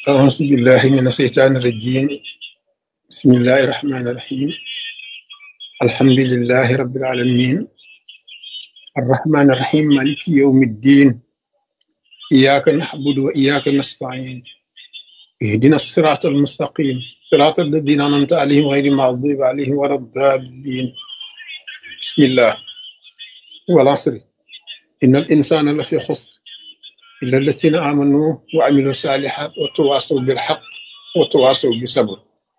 أعوذ بالله من الشيطان الرجيم بسم الله الرحمن الرحيم الحمد لله رب العالمين الرحمن الرحيم مالك يوم الدين إياك نعبد وإياك نستعين اهدنا الصراط المستقيم صراط الذين أنعمت عليهم غير المغضوب عليهم ولا الضالين بسم الله والعصر إن الإنسان لفي خسر إلا الذين آمنوا وعملوا الصالحات وتواصوا بالحق وتواصوا بالصبر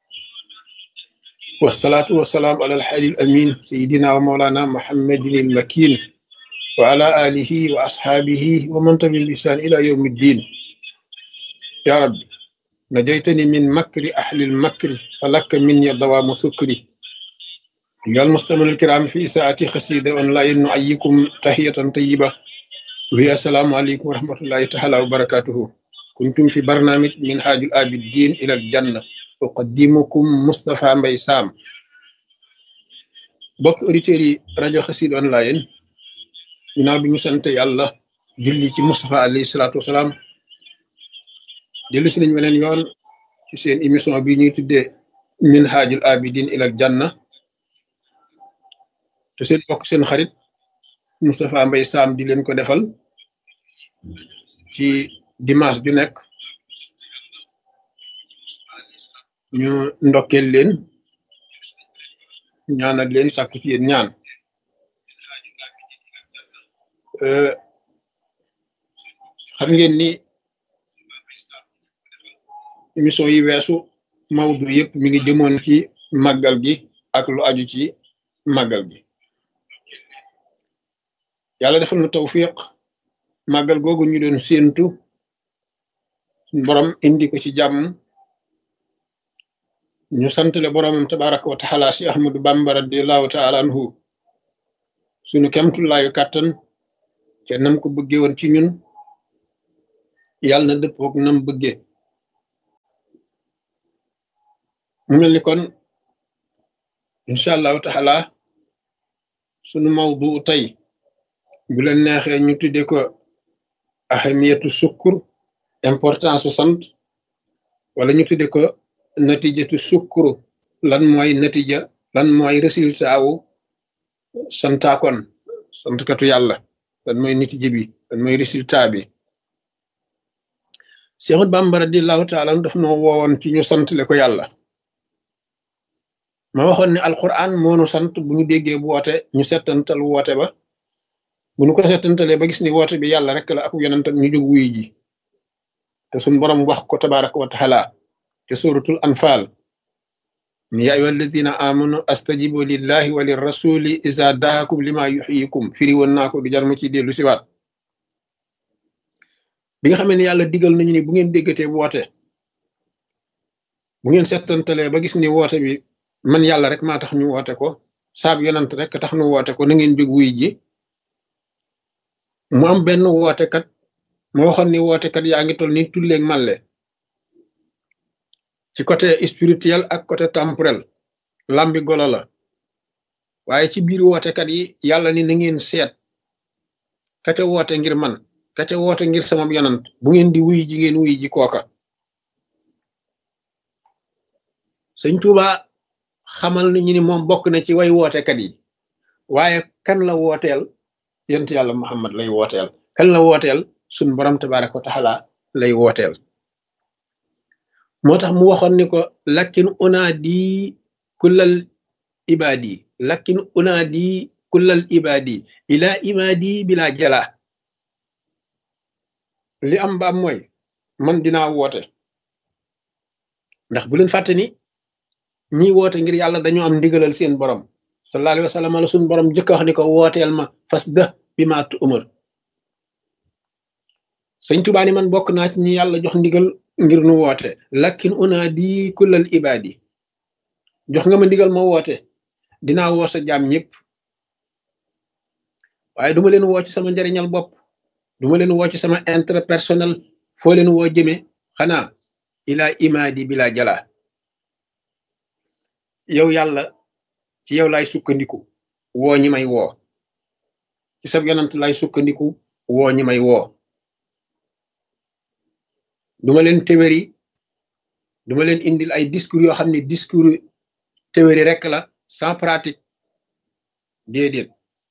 والصلاة والسلام على الحي الأمين سيدنا ومولانا محمد المكين وعلى آله وأصحابه ومن تبع بإحسان إلى يوم الدين يا رب نجيتني من مكر أهل المكر فلك مني دوام سكري أيها المستمعون الكرام في ساعة خسيدة أونلاين نعيكم تحية طيبة وهي السلام عليكم ورحمة الله تعالى وبركاته كنتم في برنامج من حاج الآبدين إلى الجنة أقدمكم مصطفى مبي سام bokk auditeurs yi rajo xasid online ginnaaw bi ñu sant yàlla julli ci Moustapha alayhi salaatu wasalaam dellu si nañ weneen yoon ci seen émission bi ñuy tuddee min haajul abidin ilal janna te seen bokk seen xarit Moustapha Mbaye Sam di leen ko defal ci dimanche ju nekk ñu ndokkeel leen ñaanal leen sàkku ci yéen ñaan xam ngeen ni émission yi weesu mawdu yëpp mi ngi jëmoon ci màggal gi ak lu aju ci màggal gi yàlla defal na tawfiq màggal googu ñu doon séentu borom indi ko ci jàmm ñu santale boromam tabaraka wa taala si ahmadu bamba radiallahu taala anhu sunu kemtullaayu kàttan te nam ko bëggee woon ci ñun yàlla na dëppook nam bëggee mu mel ni kon incha allahu taala sunu mawdu tey bu leen neexee ñu tudde ko ahamiyatu sukkur importance su sant wala ñu tudde ko natijatu sukkuru lan mooy natija lan mooy résultat wu santaakon santkatu yàlla lan mooy natija bi lan mooy résultat bi Seexul Bàmba radiyallahu taala daf noo woowoon ci ñu santle ko yàlla ma waxoon ne alquran moonu sant bu ñu déggee bu woote ñu settantal woote ba bu ñu ko settantalee ba gis ni woote bi yàlla rek la ak yonentam ñu jóg wuy ji te suñ borom wax ko tabaraka wa taala te suratul anfal ni yaa ayyuha alladina amanu astajibu lillahi wa lirrasuli iza daakum lima yuxyikum firi woon naa ko du jar ma ci dellu siwaat bi nga xamee ne yàlla digal nañu ni bu ngeen déggatee bu woote bu ngeen settantalee ba gis ni woote bi man yàlla rek maa tax ñu woote ko saab yonant rek tax ñu woote ko na ngeen jóg wuy ji mu am benn wootekat ma waxoon ni wootekat yaa ngi toll ni tulleeg màlle ci côté spirituel ak côté temporel lambi golo la waaye ci biir wootekat yi yàlla ni na ngeen seet ka ca woote ngir man ka ca woote ngir sama yonant bu ngeen di wuy ji ngeen wuy ji kooka sëñ Tuuba xamal nañu ni moom bokk na ci way wootekat yi waaye kan la wooteel yonent yàlla Muhammad lay wooteel kan la wooteel suñ borom tabaraka wa taala lay wooteel moo tax mu waxoon ni ko lakkin unaadi kullal ibaadi lakkin unaadi kullal ibaadi ila ibaadi bila jala li am baam mooy man dinaa woote ndax bu leen fàtte ni ñi woote ngir yàlla dañoo am ndigalal seen borom sallallahu alayhi wa sallam la suñ borom jëkk wax ni ko wooteel ma fas dë bi ma tu umar sëñ Tuubaa ni man bokk naa ci ñi yàlla jox ndigal ngir nu woote lakkin unaadi kullal ibaadi jox nga ma ndigal ma woote dinaa woo sa jaam ñëpp waaye duma leen woo ci sama njariñal bopp duma leen woo ci sama intérêt personnel foo leen woo jëme xanaa ilaa imaadi bila jala yow yàlla ci yow laay sukkandiku woo ñi may woo ci sab yonant laay sukkandiku woo ñi may woo duma leen téwéri duma leen indil ay discours yoo xam ne discours théorie rek la sans pratique déedéet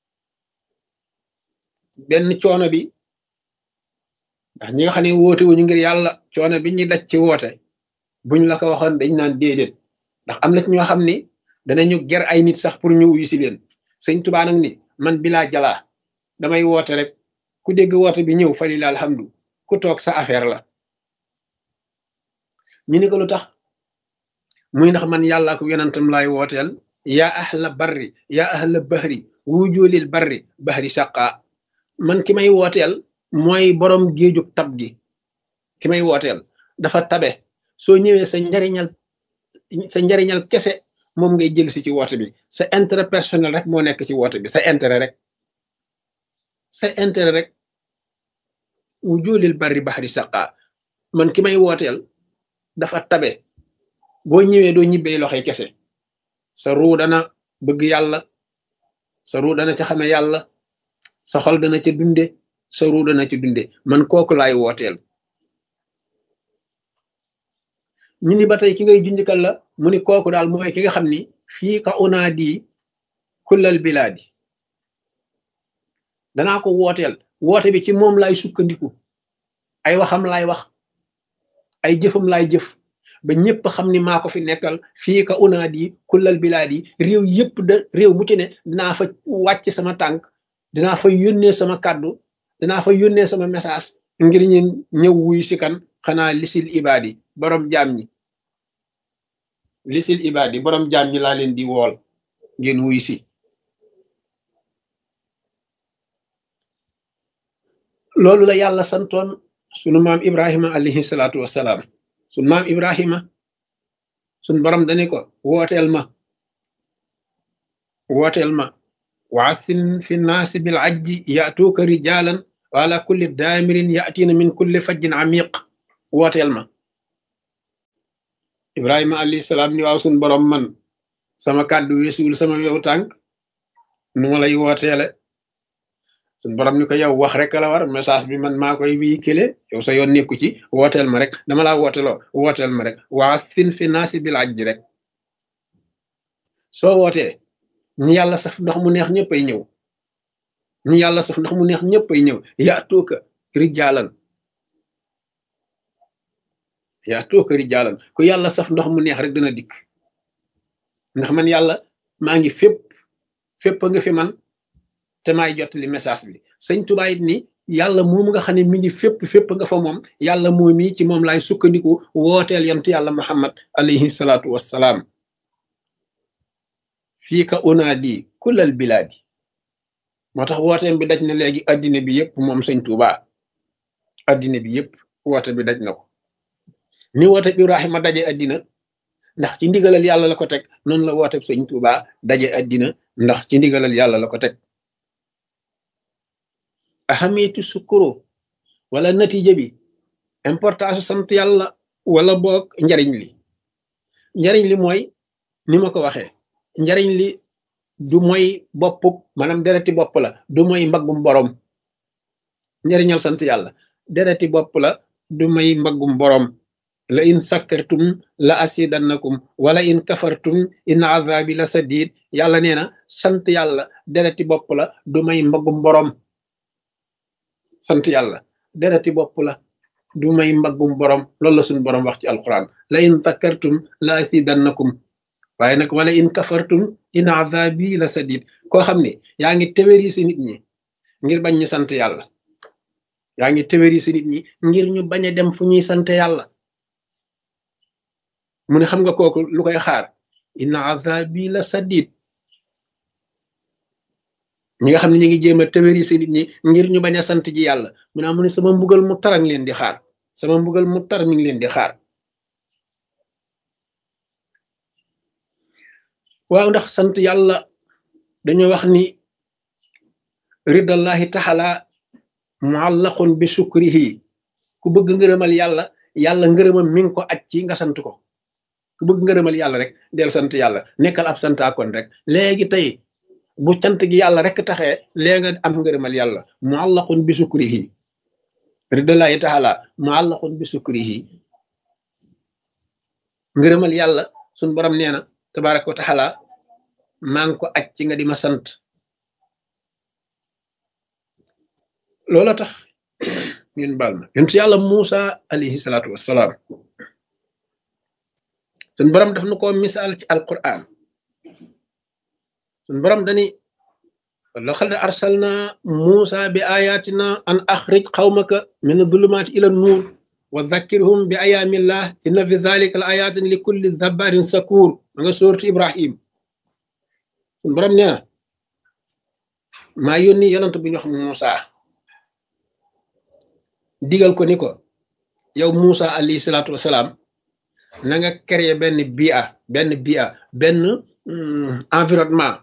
benn coono bi ndax ñi nga xam ne woote wuñu ngir yàlla coono bi ñuy daj ci woote buñ la ko waxoon dañ naan déedéet ndax am na ci ñoo xam ni danañu ger ay nit sax pour ñu wuyu si leen sëñ Tuubaa nag ni man bilaa jalaa damay woote rek ku dégg woote bi ñëw fa lilaa alhamdu ku toog sa affaire la ñu ni ko lu tax muy ndax man yàlla ko yonentam laay wooteel yaa ahla barri yaa ahla bahri wujulil barri bahri saqa man ki may wooteel mooy borom géejug tab gi ki may wooteel dafa tabe soo ñëwee sa njariñal sa njariñal kese moom ngay jël si ci woote bi sa intérêt personnel rek moo nekk ci woote bi sa intérêt rek sa intérêt rek wujulil barri bahri saqa man ki may wooteel dafa tabe boo ñëwee doo ñibbee loxoy kese sa ruu dana bëgg yàlla sa ruu dana ca xame yàlla sa xol dana ca dunde sa ruu dana ca dunde man kooku laay wooteel ñu ni ba tey ki ngay junjkal la mu ni kooku daal mooy ki nga xam ni fii ka unaadi kullal bilaadi danaa ko wooteel woote bi ci moom laay sukkandiku ay waxam laay wax ay jëfam laay jëf ba ñëpp xam ni maa ko fi nekkal fii ka unaadi kullal bilaadi réew yëpp de réew mu ci ne dinaa fa wàcc sama tànk dinaa fa yónnee sama kàddu dinaa fa yónnee sama message ngir ñeen ñëw wuy si kan xanaa lisil ibaadi borom jaam ñi lisil ibaadi borom jaam ñi laa leen di wool ngeen wuy si loolu la yàlla santoon sunu maam ibrahima alayhi salaatu wassalaam sunu maam ibrahima sunu borom dani ko wooteel ma wooteel ma waasin fi naasi bil ajji yatuuka rijaalan wa ala kulli daamirin yatina min kulli fajjin amiq wooteel ma ibrahima alayhi salaam ni waaw sunu borom man sama kàddu weesuwul sama yow tànk nu ma lay wooteele suñ borom ni ko yow wax rek la war message bi man maa koy véhiculer yow sa yoon nekku ci wooteel ma rek dama laa wooteloo wooteel ma rek waa fin fi naasi bil ajji rek soo wootee ñi yàlla saf ndox mu neex ñëpp ay ñëw ñi yàlla saf ndox mu neex ñëpp ay ñëw yaa tuuka rijaalan yaa tuuka rijaalan ku yàlla saf ndox mu neex rek dina dikk ndax man yàlla maa ngi fépp fépp nga fi man te maay jottali message bi sëñ Tuubaa it ni yàlla moomu nga xam ne mi ngi fépp fépp nga fa moom yàlla moom mi ci moom laay sukkandiku wooteel yontu yàlla muhammad alayhi salaatu wassalaam fii ka unaadi kullal bilaadi moo tax wooteem bi daj na léegi addina bi yëpp moom sëñ Tuubaa addina bi yëpp woote bi daj na ko ni woote bi Ibrahima daje addina ndax ci ndigalal yàlla la ko teg noonu la woote sëñ Tuubaa daje addina ndax ci ndigalal yàlla la ko teg ahamitu sukuro wala natija bi importance sant yàlla wala boog njariñ li njariñ li mooy ni ma ko waxee njariñ li du mooy bopp maanaam dereti bopp la du mooy mbaggum borom njariñal sant yàlla dereti bopp la du may mbaggum borom la in sakkartum la asidannakum wala in kafartum in azabi la sadid yàlla nee na sant yàlla dereti bopp la du may mbaggum borom sant yàlla dereti bopp la du may mbaggum borom loolu la suñu borom wax ci alquran la in sakkartum la asidannakum waaye nag wala in kafartum in azabi la sadid koo xam ne yaa ngi téwéri si nit ñi ngir bañ ñu sant yàlla yaa ngi téwéri si nit ñi ngir ñu bañ a dem fu ñuy sant yàlla mu ne xam nga kooku lu koy xaar in azabi la sadid ñi nga xam ne ñu ngi jéem a téwéri si nit ñi ngir ñu bañ a sant ji yàlla mu ne mu ne sama mbugal mu tar a ngi leen di xaar sama mbugal mu tar mi ngi leen di xaar waaw ndax sant yàlla dañoo wax ni ridallahi taxala muallaqun bi sukrihi ku bëgg ngërëmal yàlla yàlla ngërëmam mi ngi ko aj ci nga sant ko ku bëgg ngërëmal yàlla rek del sant yàlla nekkal ab santaakoon rek léegi tey bu cant gi yàlla rek taxee léegi nga am ngërëmal yàlla muallaqun bi sukrihi ridallahi taxala muallaqun bi sukrihi ngërëmal yàlla suñ borom nee na tabaraka wa taala maa ngi ko aj ci nga di ma sant loola tax ñun baal ma yontu yàlla Muusa alayhi salaatu wassalaam suñ borom daf na ko misaal ci alquran suñ borom dani laqad arsalna Muusa bi ayatina an axrij qawmaka min adulumaati ila nuur wa dhakkirhum bi ayaamillah inna fi dhalika la ayatin li kulli dhabarin sakur ma nga sóortu Ibrahim suñ borom nee na maa yónni yonant bi ñu wax Muusa digal ko ni ko yow Muusa alayhi salaatu wasalaam na nga créer benn bia benn bia benn environnement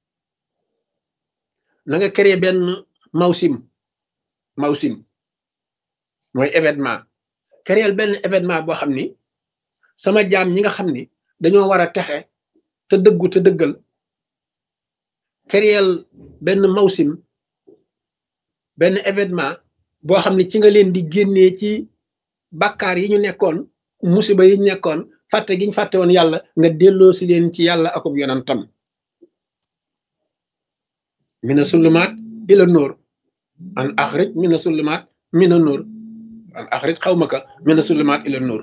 na nga créer benn mawsim mawsim mooy événement créer benn événement boo xam ni sama jaam ñi nga xam ni dañoo war a texe te dëggu te dëggal créer benn mawsim benn événement boo xam ne ci nga leen di génnee ci bàkkaar yi ñu nekkoon musiba yi ñu nekkoon fàtte gi ñu fàtte woon yàlla nga delloo si leen ci yàlla akub yonantam mina sulumaat ila nóor an axrij mina sulumaat mina nóor an axrij xaw ma ka mina sulumaat ila nóor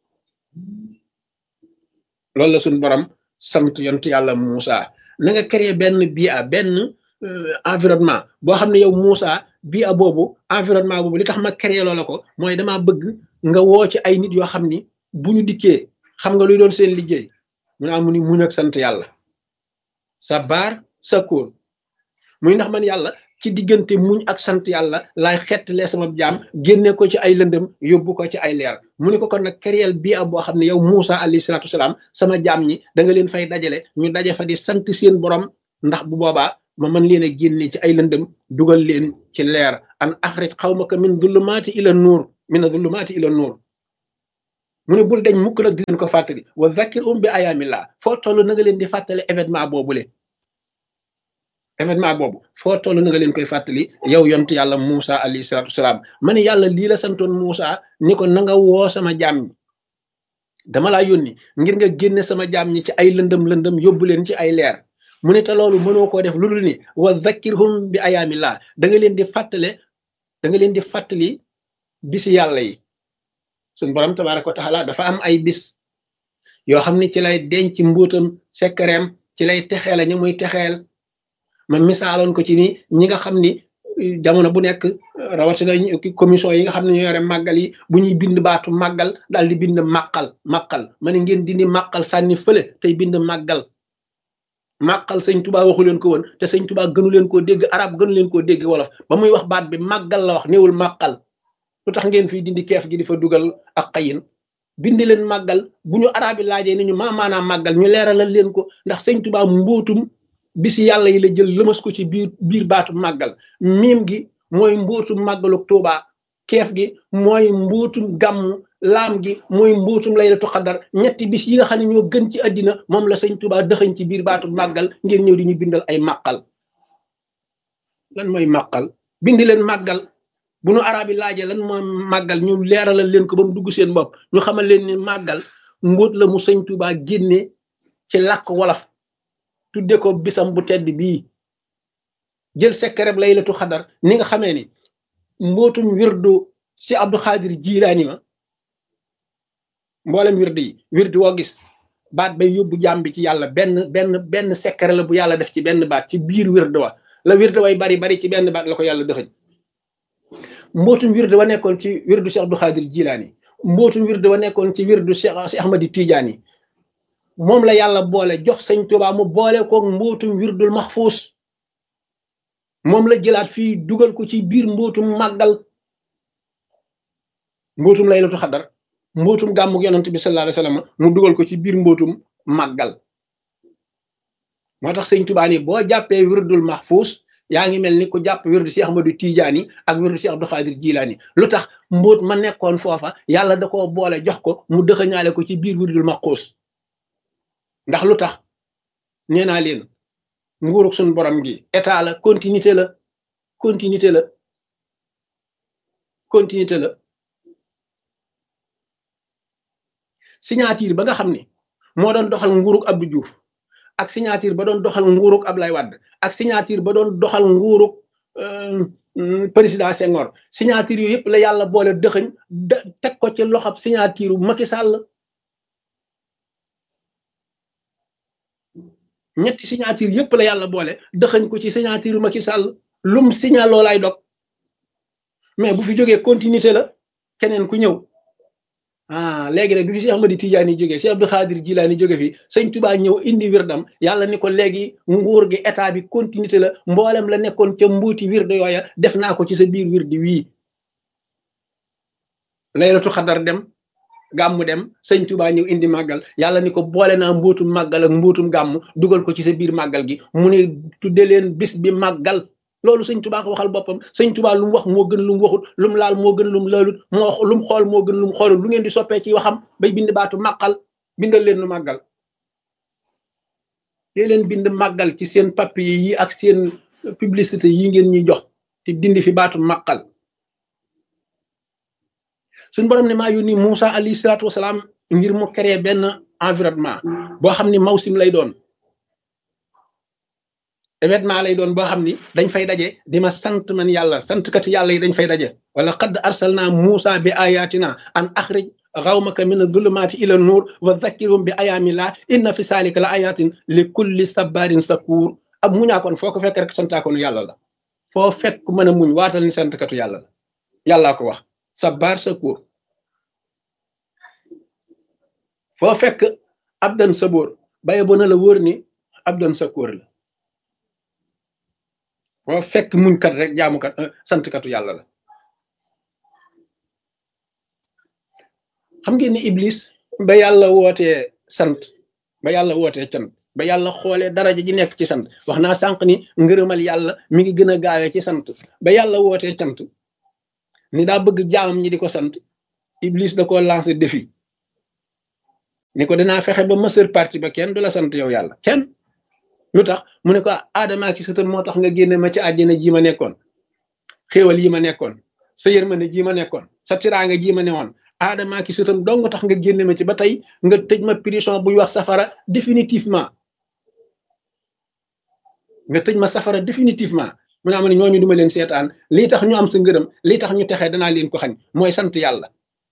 loolu la suñ borom sant yont yàlla Muusa na nga créer benn bia benn environnement boo xam ne yow Muusa bia boobu environnement boobu li tax ma créer loola ko mooy damaa bëgg nga woo ci ay nit yoo xam ni bu ñu dikkee xam nga luy doon seen liggéey mu naa mu ni muñ ak sant yàlla sa baar sa kóol muy ndax man yàlla ci diggante muñ ak sant yàlla laay xettlee sama jaam génne ko ci ay lëndëm yóbbu ko ci ay leer mu ne ko kon nag kéréel bii am boo xam ne yow Muusa alayhi salaatu wasalaam sama jaam ñi da nga leen fay dajale ñu daje fa di sant seen borom ndax bu boobaa ma mën leen a génne ci ay lëndëm dugal leen ci leer an axrij xawmaka min zulumaati ila nuur min zulumaati ila nuur mu ne bul dañ mukk nag di leen ko fàttali wa zakir um bi ayaamillah foo toll na nga leen di fàttali événement boobule événement boobu foo toll na nga leen koy fàttali yow yontu yàlla Muusa alayhi salaatu wasalaam ma ne yàlla lii la santoon Muusa ni ko na nga woo sama jaam ñi dama laa yónni ngir nga génne sama jaam ñi ci ay lëndëm lëndëm yóbbu leen ci ay leer mu ne te loolu mënoo koo def lu dul ni wa zakkirhum bi ayaamillah da nga leen di fàttale da nga leen di fàttali bisi yàlla yi suñ borom tabaaraka wa taala dafa am ay bis yoo xam ne ci lay denc mbuutam sekkareem ci lay texeela ñi muy texeel ma misaaloon ko ci ni ñi nga xam ni jamono bu nekk rawatina commission yi nga xam ne ñoo yore màggal yi bu ñuy bind baatu màggal daal di bind màqal màqal ma ne ngeen dindi màqal sànni fële tey bind màggal màqal sëñ tubaa waxu leen ko woon te sëñ tubaa gënu leen koo dégg arab gënu leen koo dégg wolof ba muy wax baat bi màggal la wax néewul màqal lu tax ngeen fii dindi keef gi di fa dugal ak xayin bindi leen màggal bu ñu arab yi laajee ni ñu maa maanaam màggal ñu leeralal leen ko ndax sëñ tubaa mbootum bisi yàlla yi la jël lëmas ko ci biir biir baatu màggal miim gi mooy mbootum màggalu tuubaa keef gi mooy mbootum gàmmu laam gi mooy mbootum laylatu xadar ñetti bis yi nga xam ne ñoo gën ci àddina moom la sëñ tubaa dëxañ ci biir baatu màggal ngeen ñëw di ñu bindal ay màqal lan mooy màqal bindi leen màggal bu nu arab yi laajee lan mooy màggal ñu leeralal leen ko ba mu dugg seen bopp ñu xamal leen ni màggal mbóot la mu sëñ tubaa génne ci làkk wolof tudde ko bisam bu tedd bii jël sekkereb laylatu xadar ni nga xamee ni mbootum wirdu ci abdu xaadir jilaani ma mboolem wirdu yi wirdu woo gis baat bay yóbbu jaam bi ci yàlla benn benn benn sekkere la bu yàlla def ci benn baat ci biir wirdu wa la wirdu way bari bari ci benn baat la ko yàlla dëxëñ mbootum wirdu wa nekkoon ci wirdu Cheikh Abdou Khadir Jilaani mbootum wirdu wa nekkoon ci wirdu Cheikh Cheikh Ahmadi Tijaani moom la yàlla boole jox sëñ Tuubaa mu boole koog mbootum wirdul maxfuus moom la jëlaat fii dugal ko ci biir mbootum màggal mbootum laylatu xadar mbootum gàmmug yonent bi sallallahu alayhi wasallam mu dugal ko ci biir mbootum màggal moo tax sëñ Tuubaa ni boo jàppee wirdul maxfuus yaa ngi mel ni ku jàpp wirdu Cheikh Ahmadou Tidiane ak wirdu Cheikh Abdou Khadir Jilaani lu tax mbóot ma nekkoon foofa yàlla da koo boole jox ko mu dëxëñaale ko ci biir wirdul maxfuus ndax lu tax nee naa leen nguurug suñ borom gi état la continuité la continuité la continuité la signature ba nga xam ni moo doon doxal nguurug Abdou Diouf ak signature ba doon doxal nguurug Ablaye Wade ak signature ba doon doxal nguurug président Senghor signature yooyu yëpp la yàlla boole dëxëñ teg ko ci loxob signature Macky Sall ñetti signature yëpp la yàlla boole dëxëñ ko ci signature Macky Sall lum signal loolaay dog mais bu fi jógee continuité la keneen ku ñëw ah léegi nag du fi Cheikh Ahmadi Tidiane jógee Cheikh Abdou Khadir Jilani jóge fi sëñ Touba ñëw indi wirdam yàlla ni ko léegi nguur gi état bi continuité la mboolem la nekkoon ca mbuuti wirde yooya def naa ko ci sa biir wirdi wii laylatu xadar dem gàmmu dem sëñ Touba ñëw indi màggal yàlla ni ko boole naa mbuutum màggal ak mbuutum gàmmu dugal ko ci sa biir màggal gi mu ne tudde leen bis bi màggal loolu sëñ Touba ko waxal boppam sëñ Touba lu mu wax moo gën lu mu waxut lu mu laal moo gën lu mu laalut moo lu mu xool moo gën lu mu xoolul lu ngeen di soppee ci waxam bay bind baatu màqal bindal leen lu màggal dee leen bind màggal ci seen papier yi ak seen publicité yi ngeen ñuy jox te dindi fi baatu màqal suñ borom ne maa yónni Moussa alayhi salaatu wasalaam ngir mu créer benn environnement boo xam ni mawsim lay doon événement lay doon boo xam ni dañ fay daje di ma sant man yàlla sant kat yàlla yi dañ fay daje wala qad arsalna Moussa bi ayatina an axrij xawmaka min adulumaati ila nuur wa zakkirhum bi ayaamillah inna fi saalika la ayatin li kulli sabarin sakuur ab muñaakoon foo ko fekk rek santaakoonu yàlla la foo fekk mën a muñ waatal ni santkatu yàlla la yàllaa ko wax sabar sakuur foo fekk abdan sabóor baye bo na la wóor ni abdan sakuur la foo fekk muñkat rek jaamukat santkatu yàlla la xam ngeen ni iblis ba yàlla wootee sant ba yàlla wootee cant ba yàlla xoolee daraja ji nekk ci sant wax naa sànq ni ngërëmal yàlla mi ngi gën a gaawee ci sant ba yàlla wootee cant ni daa bëgg jaamam ñi di ko sant iblis da ko lancé défi ni ko danaa fexe ba mësër parti ba kenn du la sant yow yàlla kenn lu tax mu ne ko aadama ki sëtam moo tax nga génne ma ci àjjana ji ma nekkoon xéewal yi ma nekkoon sa yërmande ji ma nekkoon sa tiraanga ji ma newoon aadama ki sëtam dong tax nga génne ma ci ba tey nga tëj ma prison buy wax safara définitivement nga tëj ma safara définitivement mu ne am ne ñooñu duma leen seetaan lii tax ñu am sa ngërëm lii tax ñu texee danaa leen ko xañ mooy sant yàlla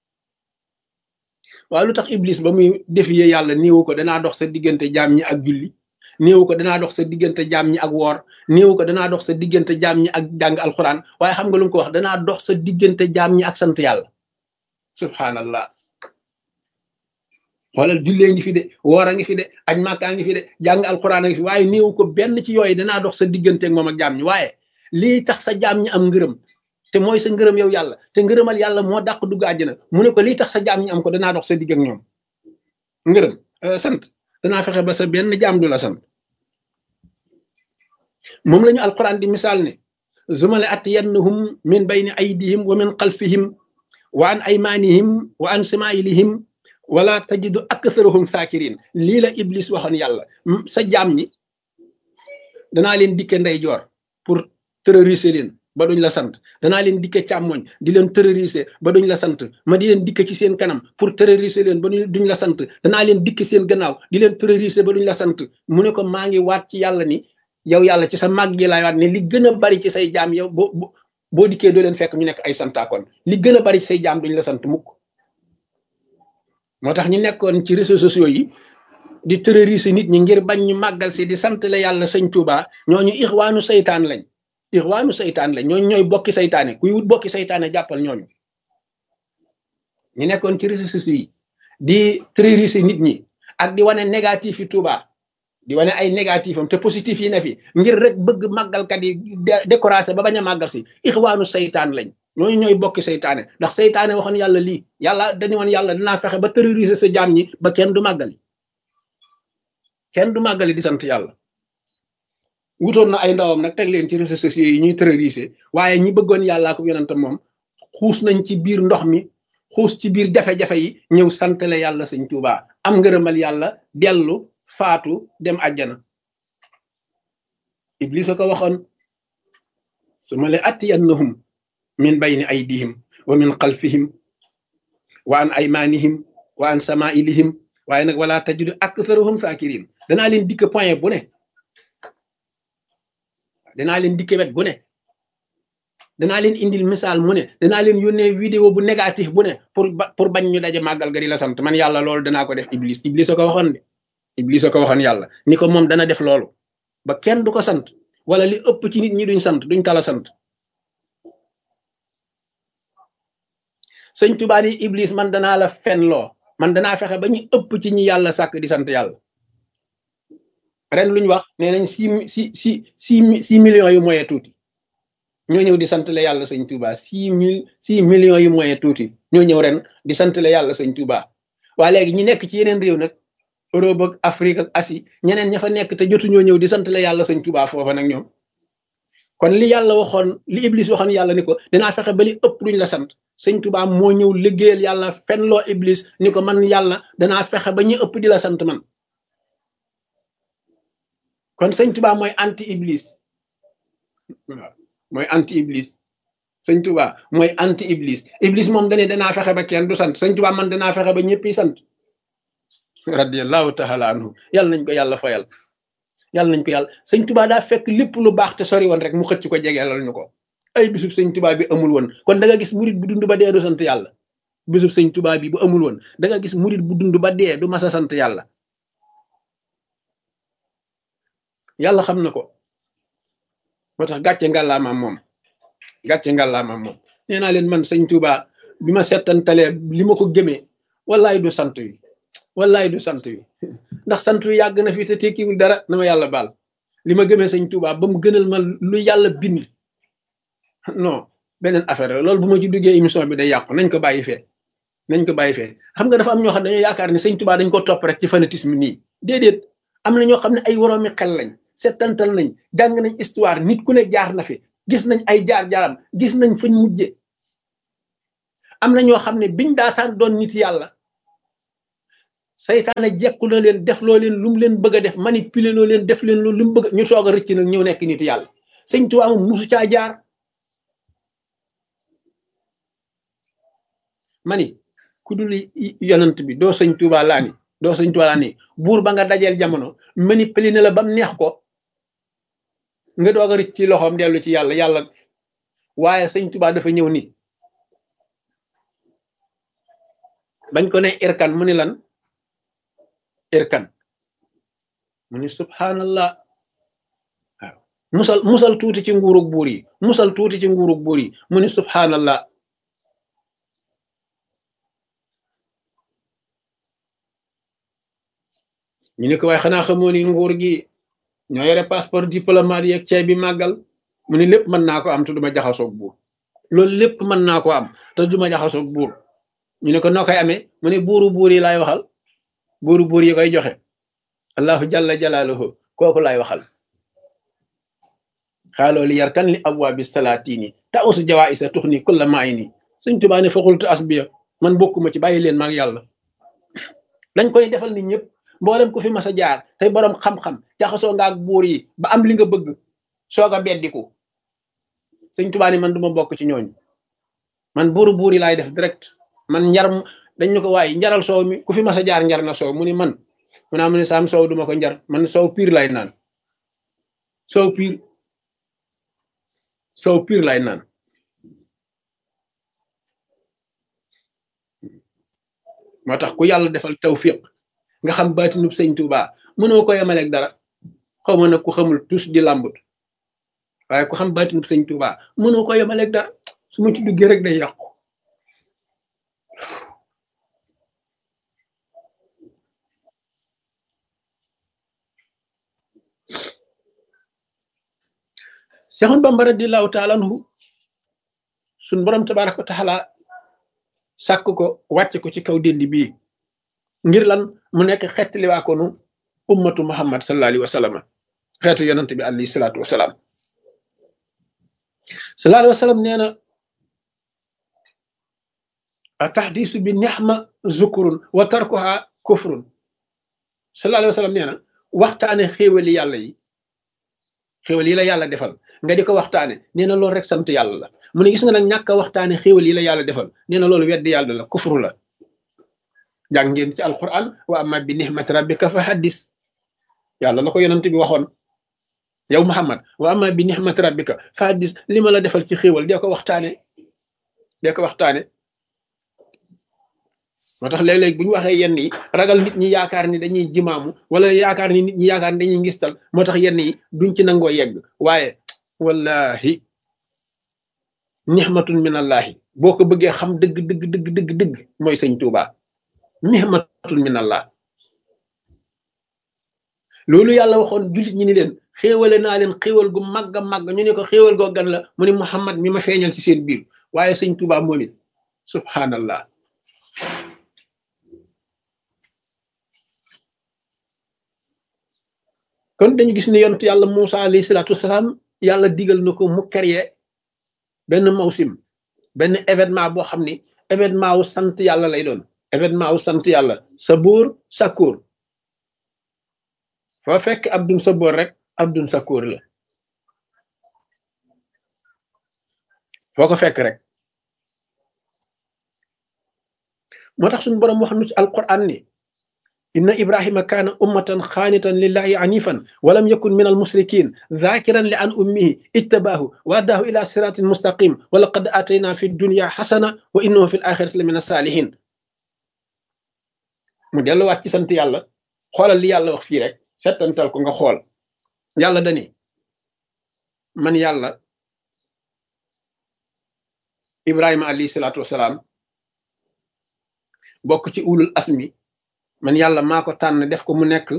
waaw lu tax iblis ba muy défier yàlla néewu ko danaa dox sa diggante jaam ñi ak julli néewu ko danaa dox sa diggante jaam ñi ak woor néewu ko danaa dox sa diggante jaam ñi ak jàng alxuraan waaye xam nga lu mu ko wax danaa dox sa diggante jaam ñi ak sant yàlla subhanallah xoolal jullee ngi fi de woor a ngi fi de aj màkkaa ngi fi de jàng alxuraan a ngi fi waaye néewu ko benn ci yooyu danaa dox sa diggante ak moom ak jaam ñi waaye lii tax sa jaam ñi am ngërëm te mooy sa ngërëm yow yàlla te ngërëmal yàlla moo dàq dugg àjjana mu ne ko lii tax sa jaam ñi am ko danaa dox sa digg ak ñoom ngërëm sant danaa fexe ba sa benn jaam du la sant moom la ñu alquran di misaal ne zumale atiyannahum min bayni aydihim wa min xalfihim wa an aymanihim wa an samailihim wala tajidu aktharuhum sakirin lii la iblis waxoon yàlla sa jaam ñi danaa leen dikke ndeyjoor pour terroriser leen ba duñ la sant danaa leen dikke càmmoñ di leen terroriser ba duñ la sant ma di leen dikke ci seen kanam pour terroriser leen ba duñ la sant danaa leen dikke seen gannaaw di leen terroriser ba duñ la sant mu ne ko maa ngi waat ci yàlla ni yow yàlla ci sa màgg gi laay waat ne li gën a bari ci say jaam yow boo boo dikkee doo leen fekk ñu nekk ay santaakoon li gën a bari ci say jaam duñ la sant mukk moo tax ñu nekkoon ci réseaux sociaux yi di terroriser nit ñi ngir bañ ñu màggal si di sant la yàlla sëñ Tuuba ñooñu ixwaanu saytaan lañ ixwaanu saytaan lañ ñooñu ñooy bokki saytaane kuy wut bokki saytaane jàppal ñooñu ñu nekkoon ci réseaux sociaux yi di terroriser nit ñi ak di wane négatif yi Tuuba di wane ay négatif am te positif yi ne fi ngir rek bëgg màggalkat yi découragé ba bañ a màggal si ixwaanu saytaan lañ ñooñu ñooy bokki saytaane ndax saytaane waxoon yàlla lii yàlla dañu woon yàlla dinaa fexe ba terroriser sa jaam ñi ba kenn du màggali kenn du màggali di sant yàlla wutoon na ay ndawam nag teg leen ci réseaux sociaux yi ñuy terroriser waaye ñi bëggoon yàllaa ko yonentam moom xuus nañ ci biir ndox mi xuus ci biir jafe-jafe yi ñëw santale yàlla sëñ Tuubaa am ngërëmal yàlla dellu faatu dem àjjana iblis a ko waxoon su ma le attiyannahum min bayni aydihim wa min xalfihim wa an aymanihim wa an sama ilihim waaye nag wala tajidu aktharuhum sakirin danaa leen dikk point bu ne danaa leen dikk wet bu ne danaa leen indil misaal mu ne danaa leen yónnee vidéo bu négatif bu ne pour pour bañ ñu daje màggal ga di la sant man yàlla loolu danaa ko def iblis iblis a ko waxoon de iblis a ko waxoon yàlla ni ko moom dana def loolu ba kenn du ko sant wala li ëpp ci nit ñi duñ sant duñ tala sant sëñ Tuubaa ni iblis man danaa la fenloo man danaa fexe ba ñu ëpp ci ñi yàlla sàkk di sant yàlla ren luñ wax nee nañ six six six six six millions yu moyen tuuti ñoo ñëw di sant la yàlla sëñ Tuubaa six mille six millions yu moyen tuuti ñoo ñëw ren di sant la yàlla sëñ Tuubaa waa léegi ñi nekk ci yeneen réew nag Europe ak Afrique ak Asie ñeneen ña fa nekk te jotu ñoo ñëw di sant la yàlla sëñ Tuubaa foofa nag ñoom kon li yàlla waxoon li Iblis waxoon yàlla ni ko dinaa fexe ba li ëpp duñ la sant sëñ Tuubaa moo ñëw liggéeyal yàlla fenloo Iblis ni ko man yàlla danaa fexe ba ñu ëpp di la sant man kon sëñ Tuubaa mooy anti Iblis waaw mooy anti Iblis sëñ Tuubaa mooy anti Iblis Iblis moom dane danaa fexe ba kenn du sant sëñ Tuubaa man danaa fexe ba ñëppi sant radiyallahu taala anhu yàlla nañ ko yàlla fayal yàlla nañ ko yàlla sëñ Tuubaa daa fekk lépp lu baax te sori woon rek mu xëcc ko jegeelal ñu ko ay bisub sëñ Tuubaa bi amul woon kon da nga gis murit bu dund ba dee du sant yàlla bisub sëñ Tuubaa bi bu amul woon da nga gis murit bu dund ba dee du mas a sant yàlla yàlla xam na ko moo tax gàcce ngàllaamaam moom gàcce ngàllaamaam moom nee naa leen man sëñ Tuubaa bi ma settantalee li ma ko gëmee wallaay du sant wi wallaay du sant wi ndax sant wi yàgg na fi te tekkiwul dara na ma yàlla baal li ma gëmee sëñ Tuubaa ba mu gënal ma lu yàlla bind non beneen affaire la loolu bu ma ci duggee émission bi day yàqu nañ ko bàyyi fee nañ ko bàyyi fee xam nga dafa am ñoo xam ne dañoo yaakaar ne sëñ Tuubaa dañ ko topp rek ci fanatisme nii déedéet am na ñoo xam ne ay woroomi xel lañ settantal nañ jàng nañ histoire nit ku ne jaar na fi gis nañ ay jaar-jaaram gis nañ fañ mujje am na ñoo xam ne biñ daataan doon nit yàlla saytaane jekku na leen def loo leen lu mu leen bëgg a def manipuler loo leen def leen loolu lu mu bëgg ñu soog a rëcc nag ñëw nekk nit yàlla sëñ Tuubaa moom musu caa jaar mani ku dul yonant bi doo sëñ Tuubaa laa ni doo sëñ Tuubaa laa ni buur ba nga dajeel jamono manipuler na la ba mu neex ko nga doog a rëcc ci loxoom dellu ci yàlla yàlla waaye sëñ Tuubaa dafa ñëw ni bañ ko ne irkan mu ni lan irkan mu ni subhanallah waaw musal musal tuuti ci nguurug buur yi musal tuuti ci nguurug buur yi mu ni subhanallah ñu ne ko waaye xanaa xamoo ni nguur gi ñoo yore passeport diplomate yeeg ceeb bi màggal mu ni lépp mën naa ko am te duma jaxasoog buur loolu lépp mën naa ko am te duma jaxasoog buur ñu ne ko noo koy amee mu ne buuru buur yi laay waxal buuru buur yi koy joxe allahu jalla jalaaluhu kooku laay waxal xaaloo li yarkan li abwaabi salaatini ta usu jawaa isa tux ni kulla maay ni sëñ Tuubaa ne faxultu asbiya man bokkuma ci bàyyi leen maag yàlla dañ koy defal nit ñëpp mboolem ku fi mas a jaar tey boroom xam-xam jaxasoo nga ak buur yi ba am li nga bëgg soog a beddiku sëñ Tuubaa ni man duma bokk ci ñooñu man buuru buur yi laay def direct man njar dañ ñu ko waaye njaral soow mi ku fi mas a jaar njar na soow mu ni man mu naa mu ne saam soow duma ko njar man soow piir lay naan soow piir soow piir lay naan moo tax ku yàlla defal tawfiq nga xam baatinub sëñ Tuubaa mënoo ko yemaleeg dara xaw ma nag ku xamul tus di làmbut waaye ku xam baatinub sëñ Tuubaa mënoo ko yemaleeg dara su ma ci duggee rek day yàqu Seexoon Bamba radiyallaahu taala anhu suñ borom tabaaraka wa taala sàkk ko wàcc ko ci kaw déndi bii ngir lan mu nekk xettali waa ko nu ummatu muhammad sallallahu alayhi wa sallam xeetu yonante bi alayhi salaatu wa salaam sallallahu alayhi wa sallam nee na a taxdiisu bi nexma zukurun wa tarkuha kufrun sallallahu alayhi wa sallam nee na waxtaane xéewali yàlla yi xéewal yi la yàlla defal nga di ko waxtaane nee na loolu rek sant yàlla la mu ne gis nga nag ñàkk a waxtaane xéewal yi la yàlla defal nee na loolu weddi yàlla la kufru la jàng ngeen ci alquran wa amma bi nihmati rabbika fa haddis yàlla la ko yonent bi waxoon yow muhammad wa amma bi nihmati rabbika fa haddis li ma la defal ci xéewal dee ko waxtaane dee ko waxtaane moo tax léeg-léeg bu ñu waxee yenn yi ragal nit ñi yaakaar ni dañuy jimaamu wala yaakaar ni nit ñi yaakaar ni dañuy ngistal moo tax yenn yi duñ ci nangoo yegg waaye wallahi nixmatun min allahi boo ko bëggee xam dëgg dëgg dëgg dëgg dëgg mooy sëñ Tuuba nixmatun min allah loolu yàlla waxoon jullit ñi ni leen xéewale naa leen xéewal gu màgg a màgg ñu ne ko xéewal goo gan la mu ni Muhammad mi ma feeñal ci seen biir waaye sëñ Tuuba moom it subhanallah kon dañu gis ne yonent yàlla Moussa alayhi salaatu wasalaam yàlla digal na ko mu créer benn mawsim benn événement boo xam ni événement wu sant yàlla lay doon événement wu sant yàlla sabuur sakkuur foo fekk abdun sabuur rek abdun sakkuur la foo ko fekk rek moo tax suñu boroom wax nu ci alquran ni inna ibrahima kaana ummatan xaanitan lillahi anifan walam yakun min almusrikin dhakiran li an ummihi ijtabaahu wa addaahu ila siratin mustaqim wa laqad atayna fi dunya xasana wa innahu fi l axirati la min asalihin mu delluwaat ci sant yàlla xoolal li yàlla wax fii rek settantal ko nga xool yàlla dani man yàlla ibrahima alayhi salaatu wasalaam bokk ci ulul asmi man yàlla maa ko tànn def ko mu nekk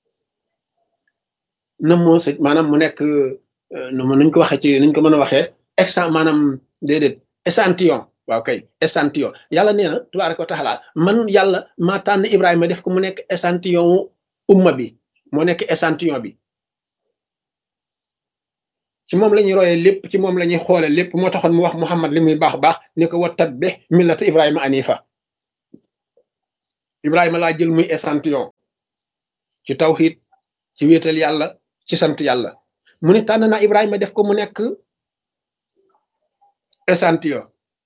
na moo sa maanaam mu nekk nu ma nuñ ko waxee ci nuñ ko mën a waxee exan maanaam déedéet échantillon waaw kay échantillon yàlla nee na tubaaraka wa taala man yàlla maa tànn Ibrahima def ko mu nekk échantillon umma bi moo nekk échantillon bi ci moom la ñuy royee lépp ci moom la ñuy xoole lépp moo taxoon mu wax Muhammad li muy baax baax ni ko wa tabbih millata Ibrahima anifa Ibrahima laa jël muy échantillon ci tawxiid ci wéetal yàlla ci sant yàlla mu ne tànn naa Ibrahima def ko mu nekk échantillon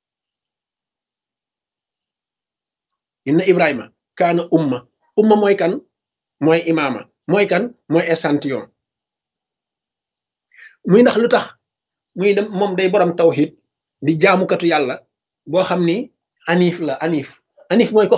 inna Ibrahima kaana umma umma mooy kan mooy imaama mooy kan mooy échantillon muy ndax lu tax muy dem moom day borom tawxiid di jaamukatu yàlla boo xam ni anif la anif anif mooy ko